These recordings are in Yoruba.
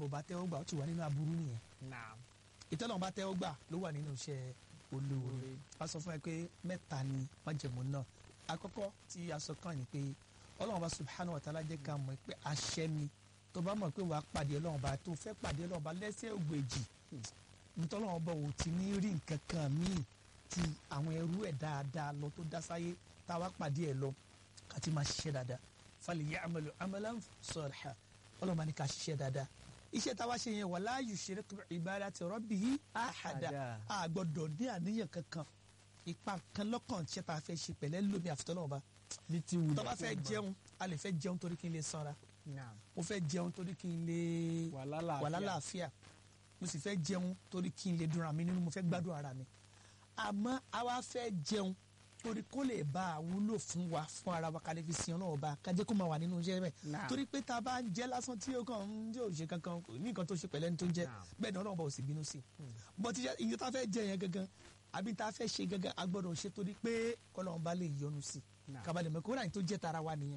bò bá tẹ́wọ́ gbà ó ti wà nínú aburú nìyẹn naam ìtọ́lọ́run bá tẹ́wọ́ gbà ló wà nínú iṣẹ́ olóore a sọ fún ẹ pé mẹ́ta ni májẹ̀mú náà àkọ́kọ́ tí a sọ kàn ní pé ọlọ́run bá subhanahu wa ta'ala jẹ́ ká mọ̀ pé àṣẹ mi tó bá mọ̀ pé wàá pàdé ọlọ́run bá tó fẹ́ pàdé ọlọ́run bá lẹ́sẹ̀ ògbèjì nítorí ọlọ́run bá ò ti ní rí nǹkan kan míì ti àwọn ẹrú ẹ̀ dáadáa lọ tó dá sáyé tá a wá pàdé ẹ̀ lọ ká ti máa ṣiṣẹ́ dáadáa falya'malu amalan salihan ọlọ́run bá ní ká ṣiṣẹ́ dáadáa iṣẹ́ táwa ṣe yẹn wala yushrik bi ibadati rabbihi ahada Ahada. a gbọ́dọ̀ ní àníyàn kankan ipa kan lọ́kàn tí a fẹ́ ṣe pẹ̀lẹ́ lómi àfitọ́lọ́wọ́ bá bí ti wù tó bá fẹ́ jẹun a lè fẹ́ jẹun torí kí n lè sanra naam mo fẹ́ jẹun torí kí n lè wà lálàáfíà wà lálàáfíà mo sì fẹ́ jẹun torí kí n lè dùn ara mi nínú mo fẹ́ gbádùn ara mi àmọ́ a wá fẹ́ jẹun torí kó lè bá a wúlò fún wa fún ara wa ká lè fi sin ọlọ́wọ́ bá kájẹ́ kó máa wà nínú iṣẹ́ bẹ́ẹ̀ Naam. torí pé tá a bá ń jẹ lásán tí ó kàn ń yóò ṣe kankan kò ní nǹkan tó ṣe pẹ̀lẹ́ ní tó ń jẹ Naam. bẹ́ẹ̀ ni ọlọ́run bá ò sì bínú sí i bọ́tí iye tá a fẹ́ jẹ yẹn gangan àbí tá a fẹ́ ṣe gangan a gbọ́dọ̀ ṣe torí pé kọ́lọ́run bá lè yọ́nú sí i Naam. kábàlẹ̀ mọ̀ kó láyìn tó jẹ́ tara wa nìyẹn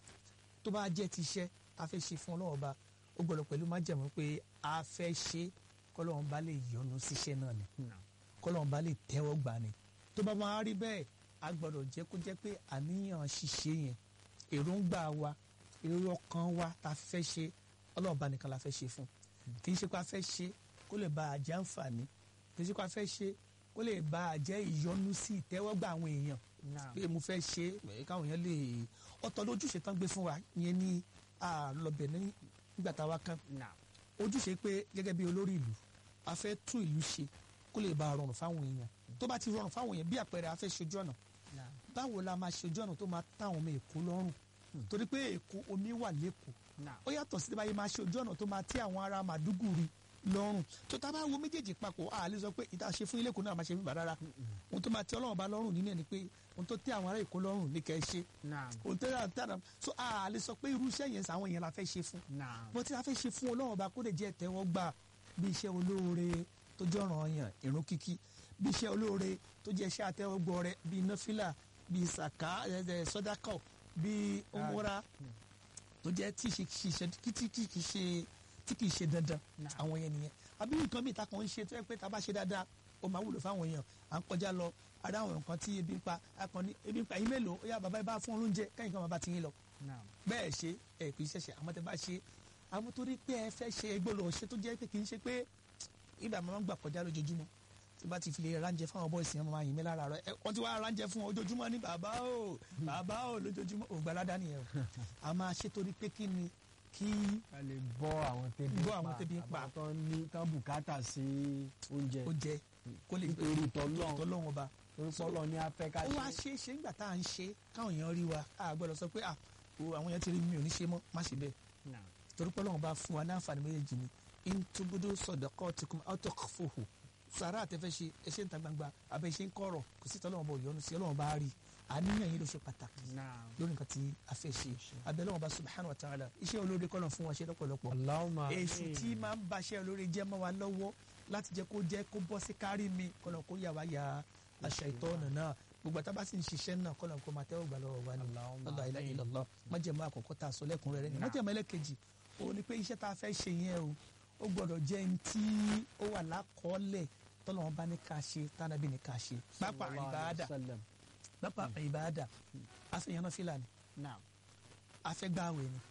tó bá jẹ́ ti iṣẹ́ a fẹ́ ṣe fún ọlọ́run bá ó gbọ́dọ̀ pẹ̀lú májẹ̀mú pé a fẹ́ ṣe kọ́lọ́run bá lè yọ́nú síṣẹ́ náà ni naam kọ́lọ́run bá lè tẹ́wọ́ gbà ni tó bá máa rí bẹ́ẹ̀ a gbọ́dọ̀ jẹ́ kó jẹ́ pé àníyàn ṣíṣe yẹn èròǹgbà wa èrò ọkàn wa ta fẹ́ ṣe ọlọ́run bá nìkan la fẹ́ ṣe fún kì í ṣe pé a fẹ́ ṣe kó lè bá a jẹ́ àǹfààní kì í ṣe pé a fẹ́ ṣe kó lè bá a jẹ́ ìyọ́nú sí ìtẹ́wọ́gbà àwọn èèyàn naam pé mo fẹ́ ṣe é káwọn èèyàn lè ọ̀tọ̀ lójúṣe tán gbé fún wa yẹn ní àlọ́bẹ̀ nígbà táwa kan naam ojúṣe pé gẹ́gẹ́ bí olórí ìlú a fẹ́ tún ìlú ṣe kó lè bá a rọrùn fáwọn èèyàn tó bá ti rọrùn fáwọn èèyàn bí àpẹẹrẹ a fẹ́ ṣojú ọ̀nà naam báwo la máa ṣojú ọ̀nà tó máa táwọn ọmọ èkó lọ́rùn torí pé èkó omi wà lẹ́kọ̀ọ́ naam ó yàtọ̀ sí báyìí máa ṣe ojú ọ̀nà tó máa tí àwọn ará màdúgùrì lọ́rùn tó tá a bá wo méjèèjì papọ̀ a lè sọ pé ìta ṣe fún ilé ìkó náà máa ṣe fún bàrárá ohun tó máa tẹ́ ọlọ́run bá lọ́rùn nínú ẹ̀ ni pé ohun tó tẹ́ àwọn ará èkó lọ́rùn ní kẹ́ ẹ ṣe naam ohun tó yàrá tẹ́lẹ̀ so a lè sọ pé irú iṣẹ́ yẹn sàwọn yẹn la fẹ́ ṣe fún naam bó ti la fẹ́ ṣe fún ọlọ́run bá kó lè jẹ́ tẹ́wọ́ gbà bí iṣẹ́ olóore tó jẹ́ ọ̀ràn ọyàn ìrun kíkí bí iṣẹ́ olóore tó jẹ́ iṣẹ́ àtẹ́wọ́gbọ́ rẹ bí nọ́fìlà bí sàká ẹ̀ sọ́dákọ̀ bí ọmọra tó jẹ́ tí ṣe ṣiṣẹ́ tí tí kì í ṣe tí kì í ṣe dandan Nah. àwọn yẹn nìyẹn àbí nǹkan mìíràn tá kàn ń ṣe tó yẹ pé tá a bá ṣe dáadáa ó máa wúlò fáwọn èèyàn à ń kọjá lọ ará àwọn nǹkan tí ebi ń pa akọni ebi ń pa yín mélòó ó yá bàbá yìí bá fún ọ lóúnjẹ kẹ́yìn kan máa bá ti yín lọ naam bẹ́ẹ̀ ṣe ẹ kì í ṣẹ̀ṣẹ̀ àmọ́ tẹ bá ṣe àmọ́ torí pé ẹ fẹ́ ṣe gbọ́dọ̀ ṣe tó jẹ́ pé kì í ṣe pé ìgbà máa ń gbà kọjá lójoojúmọ́ tí bá ti fi lè ránjẹ fún àwọn bọ́ọ̀sì yẹn máa yìn mí lára rẹ wọ́n ti wá ránjẹ fún ojoojúmọ́ ní bàbá o bàbá o lójoojúmọ́ ò gbalada nìyẹn o a máa ṣe torí pé kí ni kí a lè bọ́ àwọn tẹ́bí Bọ́ àwọn tẹ́bí ń pa. àwọn tó ní tán bùkátà sí oúnjẹ ó jẹ kó lè nítorí tọ́lọ́run tọ́lọ́run ọba torí pọ́lọ́ ní afẹ́ ká ó wá ṣe é ṣe nígbà tá à ń ṣe káwọn èèyàn rí wa a gbọ́dọ̀ sọ pé ah o àwọn èèyàn ti rí mi ò ní ṣe mọ́ má ṣe bẹ́ẹ̀ naam torí pé ọlọ́run bá fún wa ní àǹfààní méjèèjì ni intubudu sadaqatikum aw tukhfuhu sàrà àtẹfẹ́ ṣe ẹṣẹ́ ń ta gbangba abẹ́ ṣe ń kọ̀rọ̀ kò sí tọ́lọ́run bọ̀ yọnu sí ọlọ́run bá rí àníyàn yìí ló ṣe pàtàkì naam lórí nǹkan tí a fẹ́ ṣe abẹ́ ọlọ́run bá subhanahu wa ta'ala iṣẹ́ olóore kọ́lọ̀ fún wa ṣe lọ́pọ̀lọpọ̀ Allahumma èṣù tí máa ń baṣẹ́ olóore jẹ́ mọ́ wa lọ́wọ́ láti jẹ́ kó jẹ́ kó bọ́ sí kárí mi kọ́lọ̀ kó yà wá ya àṣà ìtọ́nà náà gbogbo àtàbá sì ń ṣiṣẹ́ náà kọ́lọ̀ kó máa tẹ́wọ́ gbà lọ́wọ́ wa ni Allahumma la ilaha illallah májẹ̀mú àkọ́kọ́ tá a sọ lẹ́kùnrẹ́rẹ́ ni májẹ̀mú ẹlẹ́kejì ó ní pé iṣẹ́ tá a fẹ́ ṣe yẹn o ó gbọ́dọ̀ jẹ́ ní tí ó wà lákọọ́lẹ̀ tọ́lọ́wọ́n bá ní ká ṣe tánàbí ní ká ṣe pápá Sallallahu alaihi ìbáadà wasallam. pápá ìbáadà afẹ́yàn náà fìlà ni naam afẹ́gbàwẹ̀ ni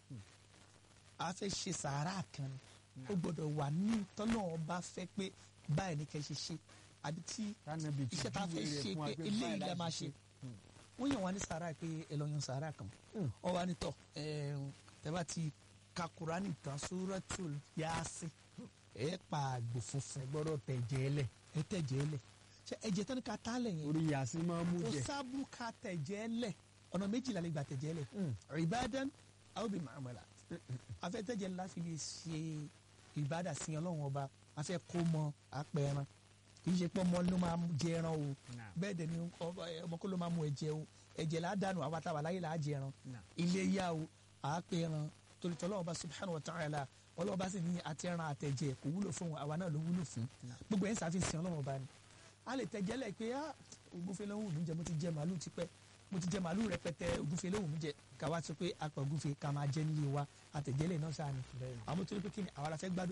afẹ́ ṣe sàárà kan ni ó gbọ́dọ̀ wà ní tọ́lọ́wọ́n bá fẹ́ pé báyìí ní kẹ́ ṣe ṣe àbí tí Tánàbí ti iṣẹ́ tá a fẹ́ júwe rẹ̀ ṣe fún wa pé pé eléyìí báyìí la láti máa ṣe. ṣe wọ́n yàn wá ní sàárà pé ẹ lọ yan sàárà kan Mm. ọ wá ní tọ̀ ẹ bá ti ka Kùránì tán Suratul Yasin ẹ pa àgbò funfun ẹ gbọ́dọ̀ tẹ̀jẹ̀ lẹ̀ ẹ tẹ̀jẹ̀ lẹ̀ ṣe ẹ̀jẹ̀ tán ní ká tá lẹ̀ yẹn orí yàsí máa ń mú kò jẹ sábúrú ká tẹ̀jẹ̀ lẹ̀ ọ̀nà méjìlá lè gbà tẹ̀jẹ̀ lẹ̀ ìbádàn aw bi muamalat afẹ́ tẹ̀jẹ̀ ńlá fi lè ṣe ìbádà sí Ọlọ́run ọba afẹ́ kó mọ apẹ̀ran kì í ṣe pé ọmọ ló máa jẹ ẹran o Naam. bẹ́ẹ̀ dẹ̀ ni ọba- ọmọ kó ló máa mú ẹ̀jẹ̀ o ẹ̀jẹ̀ là á dànù àwọn àtàwà láyé là á jẹ ẹran Naam. ilé yá o àápẹ̀ran torí tọ́lọ́wọ́ ọba subhanahu wa ta'ala ọlọ́wọ́ bá sì ní àti ẹran àtẹ̀jẹ̀ kò wúlò fún àwa náà ló wúlò fún gbogbo ẹ̀ ń ṣàfihàn Ọlọ́run ọba ni a lè tẹ̀jẹ̀ lẹ̀ pé ah ògúnfe ló ń wù mí jẹ mo ti jẹ màálù tipẹ́ mo ti jẹ màálù rẹpẹtẹ ògúnfe ló wù mí jẹ ká wá sọ pé apẹ̀ ògúnfe ká máa jẹ nílé wa àtẹ̀jẹ̀ lẹ̀ náà sáà ni Bẹ́ẹ̀ni. àwọn tó ní pé kí ni àwa la fẹ́ gbádùn